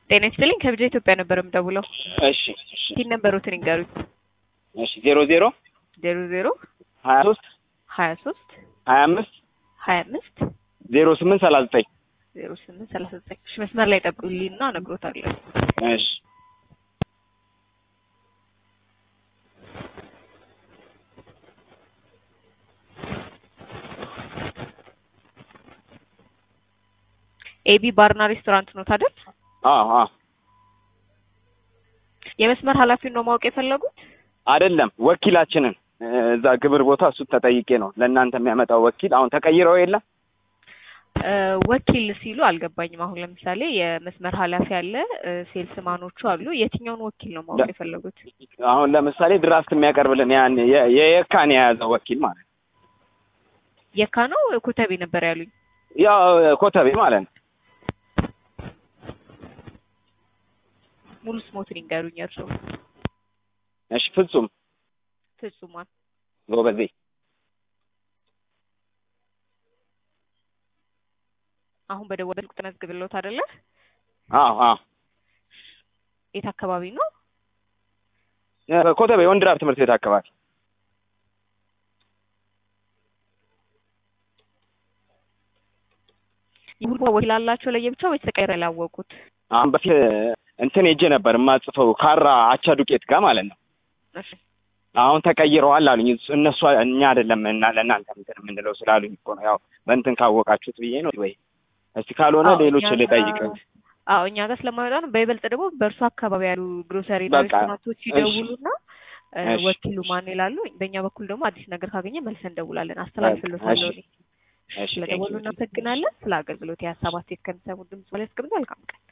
ጤና ይስጥልኝ ከብጃ ኢትዮጵያ ነበር የምደውለው። እሺ እሺ ቲን ነበሩትን ይንገሩኝ። እሺ ዜሮ ዜሮ ዜሮ ዜሮ ሀያ ሶስት ሀያ ሶስት ሀያ አምስት ሀያ አምስት ዜሮ ስምንት ሰላሳ ዘጠኝ ዜሮ ስምንት ሰላሳ ዘጠኝ እሺ መስመር ላይ ጠብቁልኝና እነግሮታለሁ። እሺ ኤቢ ባርና ሬስቶራንት ነው ታደል? አዎ አዎ የመስመር ኃላፊውን ነው ማወቅ የፈለጉት? አይደለም ወኪላችንን እዛ ግብር ቦታ እሱ ተጠይቄ ነው ለእናንተ የሚያመጣው ወኪል አሁን ተቀይረው የለም እ ወኪል ሲሉ አልገባኝም። አሁን ለምሳሌ የመስመር ኃላፊ አለ፣ ሴልስ ማኖቹ አሉ። የትኛውን ወኪል ነው ማወቅ የፈለጉት? አሁን ለምሳሌ ድራፍት የሚያቀርብልን ያን የ- የየካን የያዘው ወኪል ማለት ነው የካ ነው ኮተቤ ነበር ያሉኝ። ያው ኮተቤ ማለት ነው ሙሉ ስሞትን ይንገሩኝ። እርስዎ እሺ ፍጹም ፍጹማን ጎበዜ አሁን በደወለ ስልክ ተመዝግብልዎት አይደለ? አዎ አዎ የት አካባቢ ነው? ኮተቤ ወንድራብ ትምህርት ቤት አካባቢ የሁሉ ወኪል አላቸው ለየብቻ ወይስ ተቀይረ ያላወቁት? አሁን በፊት እንትን ሄጄ ነበር የማጽፈው ካራ አቻ ዱቄት ጋር ማለት ነው እሺ አሁን ተቀይረዋል አሉኝ እነሱ እኛ አይደለም እና ለእናንተ እንትን የምንለው ስላሉኝ እኮ ነው ያው በእንትን ካወቃችሁት ብዬ ነው ወይ እስቲ ካልሆነ አዎ፣ ሌሎች እኛ ልጠይቅ ጋር- አዎ እኛ ጋር ስለማይወጣ ነው። በይበልጥ ደግሞ በእርሱ አካባቢ ያሉ ግሮሰሪ በቃ፣ ሬስቶራንቶች ይደውሉና እ እሺ። ወኪሉ ማን ይላሉ። በእኛ በኩል ደግሞ አዲስ ነገር ካገኘ መልሰን እንደውላለን። አስተላልፍልዎታለሁ እኔ። እሺ ስለደወሉ እናመሰግናለን። ስለ አገልግሎት የሀሳብ አስተያየት ከሚሰሙ ድምጽ ላይ እስከምንድን መልካም ቀን